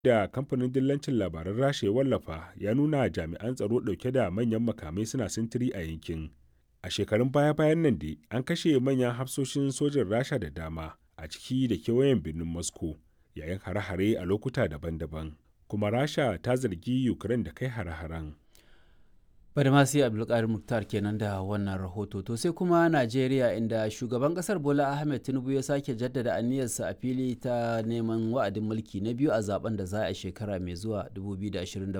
da kamfanin dillancin labaran rasha ya wallafa ya nuna jami'an tsaro ɗauke da manyan makamai suna sintiri a yankin a shekarun baya-bayan nan dai an kashe manyan hafsoshin sojin rasha da dama a ciki da kewayen birnin moscow yayin hare-hare a lokuta daban-daban kuma rasha ta zargi ukraine da kai hare-haren Badamasi Abdulkadir Muktar kenan da wannan rahoto. To sai kuma Najeriya inda shugaban kasar Bola Ahmed Tinubu ya sake jaddada aniyarsa a fili ta neman wa'adin mulki na biyu a zaben da za a shekara mai zuwa 2027